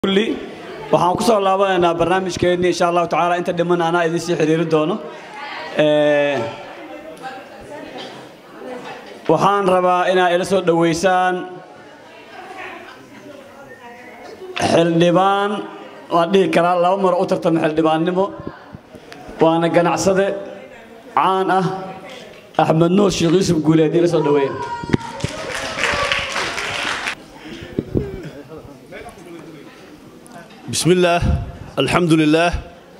kulli waxaan ku soo laabanaynaa barnaamijkeenni insha allahu tacaala inta dhiman anaa idin sii xiriiri doono waxaan rabaa inaad ila soo dhoweysaan xildhibaan waan dhihi karaa laba mar u tartama xildhibaannimo waana ganacsade caan ah axmed nuur sheekh yuusuf guuleed ila soo dhoweeya بسم الله الحمد لله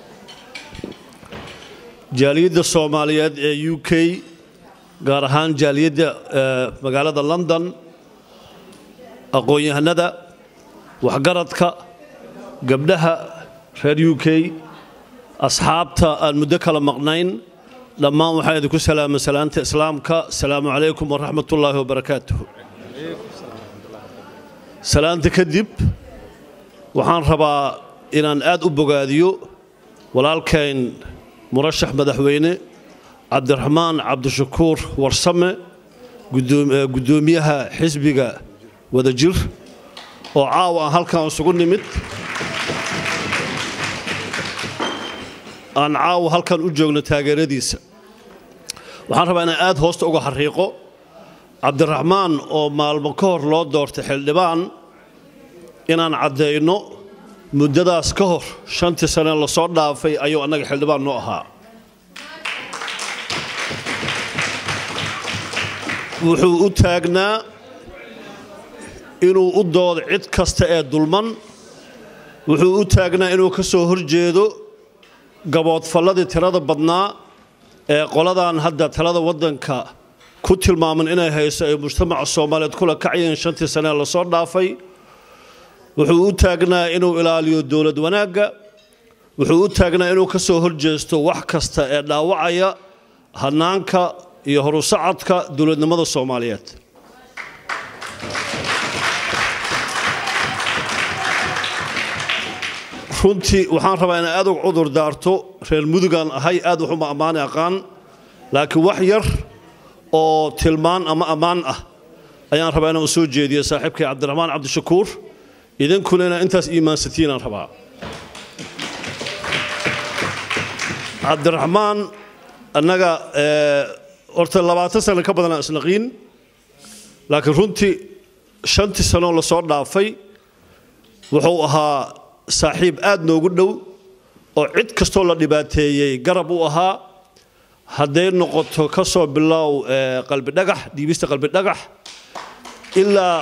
jaaliyadda soomaaliyeed ee u k gaar ahaan jaaliyadda magaalada london aqoon-yahanada waxgaradka gabdhaha reer u k asxaabta aan muddo kala maqnayn dhammaan waxaa idinku salaama salaanta islaamka asalaamu calaykum waraxmat ullaahi wabarakaatuh salaanta kadib waxaan rabaa inaan aad u bogaadiyo walaalkayn murashax madaxweyne cabdiraxmaan cabdishakuur warsame guddoomiyaha xisbiga wadajir oo caawa aan halkan isugu nimid aan caawa halkan u joogno taageeradiisa waxaan rabaa inaan aad hoosta uga xariiqo cabdiraxmaan oo maalmo ka hor loo doortay xildhibaan inaan caddayno muddadaas ka hor shantii sane lasoo dhaafay ayuu annaga xildhibaan noo ahaa wuxuu u taagnaa inuu u doodo cid kasta ee dulman wuxuu u taagnaa inuu ka soo horjeedo gaboodfalladii tirada badnaa ee qoladan hadda talada waddanka ku tilmaaman inay hayso ay mujtamaca soomaaliyeed kula kacayeen shantii sane lasoo dhaafay wuxuu u taagnaa inuu ilaaliyo dowlad wanaagga wuxuu u taagnaa inuu ka soo horjeesto wax kasta ee dhaawacaya hanaanka iyo horusacadka dowladnimada soomaaliyeed runtii waxaan rabaa inaan aad uga cudur daarto reer mudugaan ahay aad waxuma ammaani aqaan laakiin wax yar oo tilmaan ama ammaan ah ayaan rabaa inaan u soo jeediyo saaxiibkay cabdiraxmaan cabdishakuur idinkuna inaa intaas iimaansatiinaan rabaa cabdiraxmaan annaga horta labaatan sano ka badanaa isnaqiin laakiin runtii shantii sanoo lasoo dhaafay wuxuu ahaa saaxiib aad noogu dhow oo cid kastoo la dhibaateeyey garab u ahaa hadday noqoto ka soo bilow qalbidhagax dhiibista qalbidhagax ilaa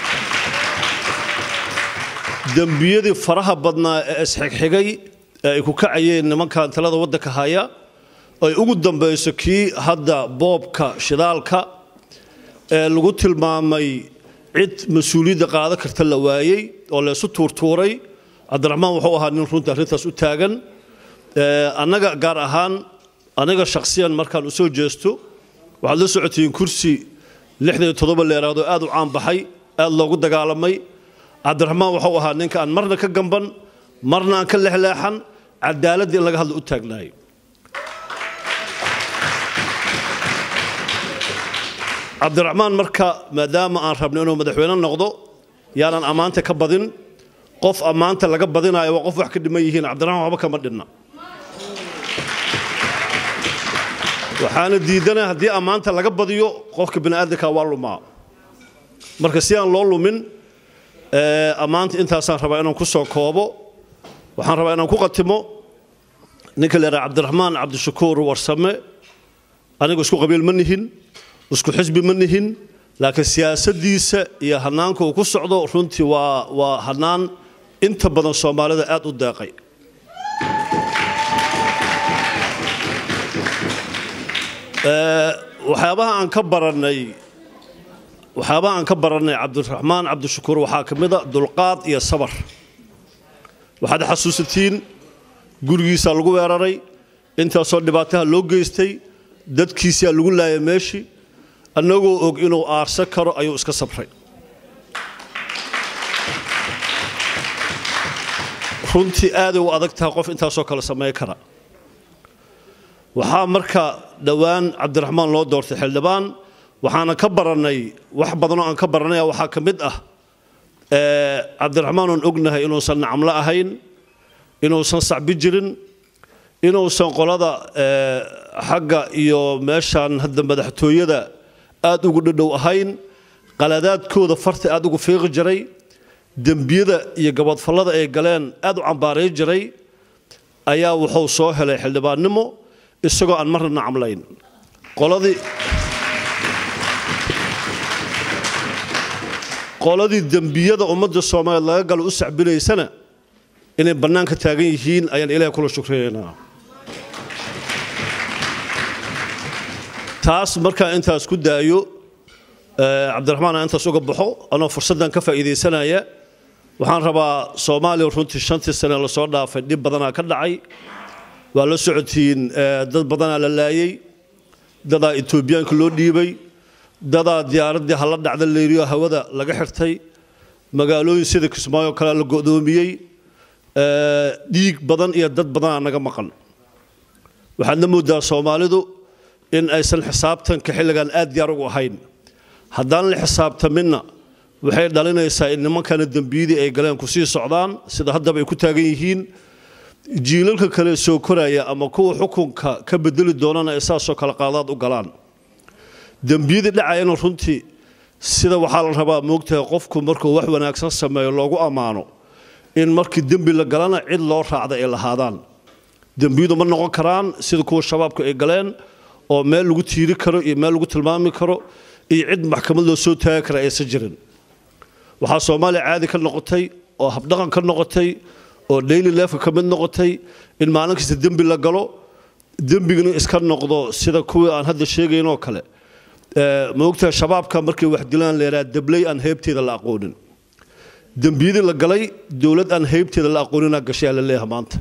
dembiyadii faraha badnaa ee isxigxigay ee ay ku kacayeen nimankan talada waddanka haya ay ugu dambayso kii hadda boobka shidaalka ee lagu tilmaamay cid mas-uuliyadda qaado karta la waayey oo laysu tuurtuuray cabdiraxmaan wuxuu ahaa nin runta arrintaas u taagan annaga gaar ahaan aniga shakhsiyan markaan u soo jeesto waxaad la socotiin kursi lixdan iyo toddoba leeraado aad u caan baxay aad loogu dagaalamay cabdiraxmaan wuxuu ahaa ninka aan marna ka gamban marna aan ka lexleexan cadaaladda in laga hadlo u taagnaay cabdiraxmaan marka maadaama aan rabno inuu madaxweyne noqdo yaanan ammaanta ka badin qof ammaanta laga badinayo waa qof wax ka dhiman yihiin cabdiraxmaan waxba kama dhinna waxaana diidana haddii ammaanta laga badiyo qofka bini'aadanka waa lumaa marka si aan loo lumin ammaanta intaasaan rabaa inaan ku soo koobo waxaan rabaa inaan ku qatimo ninka la yidhaha cabdiraxmaan cabdishakuur warsame anigu isku qabiil ma nihin isku xisbi ma nihin laakiin siyaasaddiisa iyo hanaanka uu ku socdo runtii waa waa hanaan inta badan soomaalida aad u deeqay waxyaabaha aan ka barannay waxyaabaha aan ka barannay cabdiraxmaan cabdishakuur waxaa ka mid a dulqaad iyo sabar waxaad xasuusatiin gurigiisaa lagu weeraray intaasoo dhibaataha loo geystay dadkiisaa lagu laayay meeshii annagoo og inuu aarsan karo ayuu iska sabray runtii aaday u adag tahay qof intaasoo kale samey kara waxaa marka dhowaan cabdiraxmaan loo doortay xildhibaan waxaana ka barannay wax badanoo aan ka barannaya waxaa ka mid ah cabdiraxmaan oon ognahay inuusan nacamlo ahayn inuusan sacbi jirin inuusan qolada xagga iyo meeshaan hadda madaxtooyada aada ugu dhadhow ahayn qaladaadkooda farta aada ugu fiiqi jiray dembiyada iyo gabadfallada ay galeen aada u cambaaray jiray ayaa wuxuu soo helay xildhibaannimo isagoo aan marna nacamlayn qoladii qoladii dembiyada ummadda soomaaliyeed laga galo u sacbinaysana inay bannaanka taagan yihiin ayaan ilaahay kula shukriyaynaa taas markaa intaas ku daayo cabdiraxmaan aan intaas uga baxo anoo fursaddan ka faa'iidaysanaya waxaan rabaa soomaaliya runtii shantii sane lasoo dhaafay dhib badanaa ka dhacay waa la socotiin dad badanaa la laayey dadaa etoobiyaanka loo dhiibay dadaa diyaaraddii hala dhacda leyriyo hawada laga xirtay magaalooyin sida kismaayo kale la go'doomiyey dhiig badan iyo dad badanaa naga maqan waxaadna moodaa soomaalidu in aysan xisaabtanka xilligan aad diyaar ugu ahayn haddaan la xisaabtaminna waxay dhalinaysaa in nimankana dembiyadii ay galeen ku sii socdaan sida haddaba ay ku taagan yihiin jiilalka kale soo koraya ama kuwa xukunka ka bedeli doonana ay saasoo kale qaadaad u galaan dembiyadii dhacayana runtii sida waxaa la rabaa moogtahay qofku markuu wax wanaagsan sameeyo loogu ammaano in markii dembi la galana cid loo raacda ay lahaadaan dembiyadu ma noqon karaan sida kuwa shabaabku ay galeen oo meel lagu tiiri karo iyo meel lagu tilmaami karo iyo cid maxkamad loo soo taagi kara aysan jirin waxaa soomaaliya caadi ka noqotay oo habdhaqan ka noqotay oo daily lefka ka mid noqotay in maalin kasta dembi la galo dembigana iska noqdo sida kuwii aan hadda sheegaynoo kale ma ogtahay shabaabka markay wax dilaan leeraa dabley aan heybteeda la aqoonin dembiyadii la galay dowlad aan heybteeda la aqooninaa gashay aa la leeyaha maanta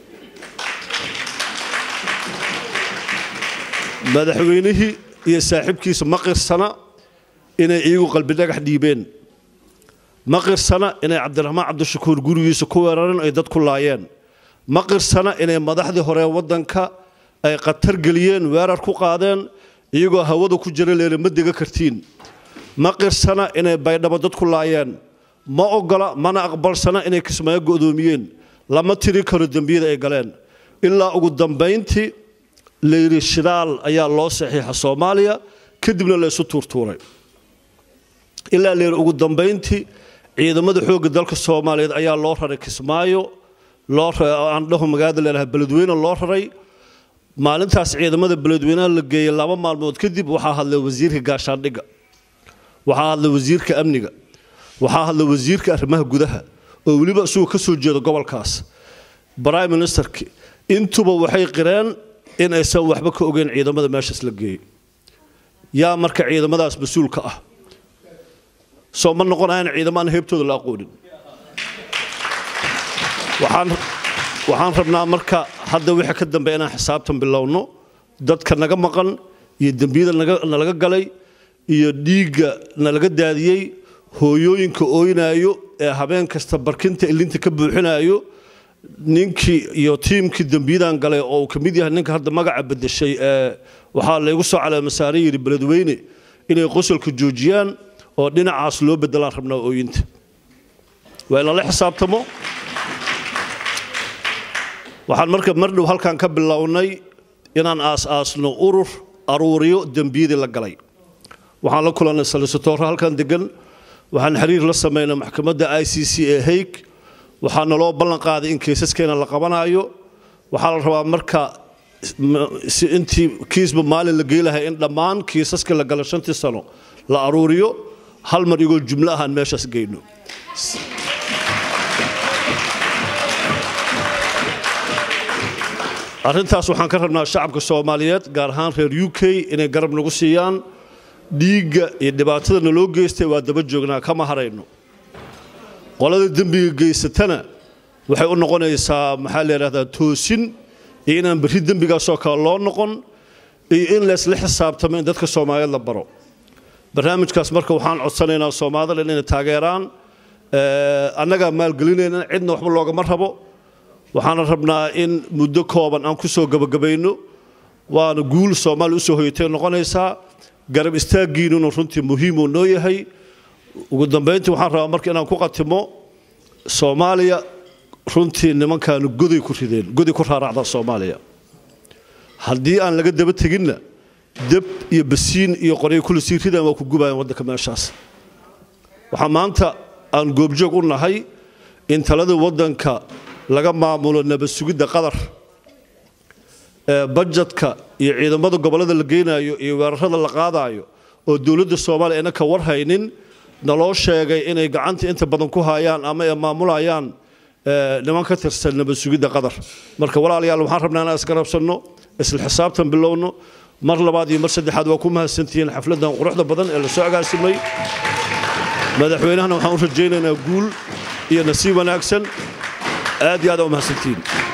madaxweynihii iyo saaxiibkiisa ma qirsana inay iyagu qalbi dhagax dhiibeen ma qirsana inay cabdiraxmaan cabdishakuur gurigiisa ku weerareen ay dad ku laayeen ma qirsana inay madaxdii hore waddanka ay khatar geliyeen weerar ku qaadeen iyagoo hawada ku jira leena ma dega kartiin ma qirsana inay baydhabo dad ku laayeen ma ogola mana aqbalsana inay kismaayo go'doomiyeen lama tiri karo dembiyada ay galeen ilaa ugu dambayntii layidhi shidaal ayaa loo saxiixa soomaaliya kadibna la isu tuurtuuray ilaa layidhi ugu dambayntii ciidamada xoogga dalka soomaaliyeed ayaa loo raray kismaayo loo aan dhaho magaalada leedahay beledweyne loo raray maalintaas ciidamada beledweynaha la geeyey laba maalmood kadib waxaa hadlay wasiirka gaashaandhigga waxaa hadlay wasiirka amniga waxaa hadlay wasiirka arrimaha gudaha oo weliba isagoo ka soo jeeda gobolkaas prime ministerki intuba waxay qireen in aysan waxba ka ogeyn ciidamada meeshaas la geeyey yaa marka ciidamadaas mas-uulka ah soo ma noqonayan ciidamo aan heybtooda la aqoonin waxaan rabnaa marka hadda wixii ka dambe inaan xisaabtan bilowno dadka naga maqan iyo dembiyada nalaga galay iyo dhiigga nalaga daadiyey hooyooyinka ooynaayo ee habeen kasta barkinta ilinta ka buuxinaayo ninkii iyo tiimkii dembiyadan galay oo uu ka mid yahay ninka hadda magaca bedeshay ee waxaa laygu soo caleemasaare yidhi beledweyne inay qosolka joojiyaan oo dhinacaas loo bedelaan rabnaa ooyinta waa in lala xisaabtamo waxaan marka mardhow halkan ka bilownay inaan aas-aasno urur aruuriyo dembiyadii la galay waxaan la kulannay salisatooro halkan degan waxaan xiriir la samaynay maxkamadda i c c ee haig waxaa naloo ballan qaaday in kiisaskeena la qabanaayo waxaa la rabaa marka intii kiisba maalin la geelahay in dhammaan kiisaska la gala shantii sano la aruuriyo hal mar igoo jumlo ahaan meeshaas geyno arrintaas waxaan ka rabnaa shacabka soomaaliyeed gaar ahaan reer u k inay garab nagu siiyaan dhiigga iyo dhibaatada naloo geystay waa daba joognaa kama harayno qolada dembiga geysatana waxay u noqonaysaa maxaa la yidhahdaa toosin iyo inaan berri dembigaasoo kale loo noqon iyo in laysla xisaabtamo in dadka soomaaliyeed la baro barnaamijkaas marka waxaan codsanaynaa soomaalida inay taageeraan annagaa maalgelinayna cidna waxba loogama rabo waxaana rabnaa in muddo kooban aan ku soo gabagabayno waana guul soomaaliya usoo hoyatay noqonaysaa garab istaaggiinuna runtii muhiimuu noo yahay ugu dambayntii waxaan rabaa marka inaan ku qatimo soomaaliya runtii nimankaanu goday ku rideen goday ku raaracda soomaaliya haddii aan laga daba teginna deb iyo basiin iyo qoryo kula sii ridaan waa ku gubayaan waddanka meeshaas waxaa maanta aan goobjoog u nahay in talada waddanka laga maamulo nabad sugidda qadar ee bajetka iyo ciidamada gobollada la geynayo iyo weerarada la qaadayo oo dowladda soomaaliya ayna ka warhaynin naloo sheegay inay gacanta inta badan ku hayaan ama ay maamulayaan niman ka tirsan nabad sugidda qadar marka walaalayaal waxaan rabnaa inaan isgarabsanno isla xisaabtan bilowno mar labaad iyo mar saddexaad waa ku mahadsantihiin xafladdan quruxda badan ee la soo agaasimay madaxweynahana waxaan u rajaynaynaa guul iyo nasiib wanaagsan aad iyo aad aa u mahadsantihiin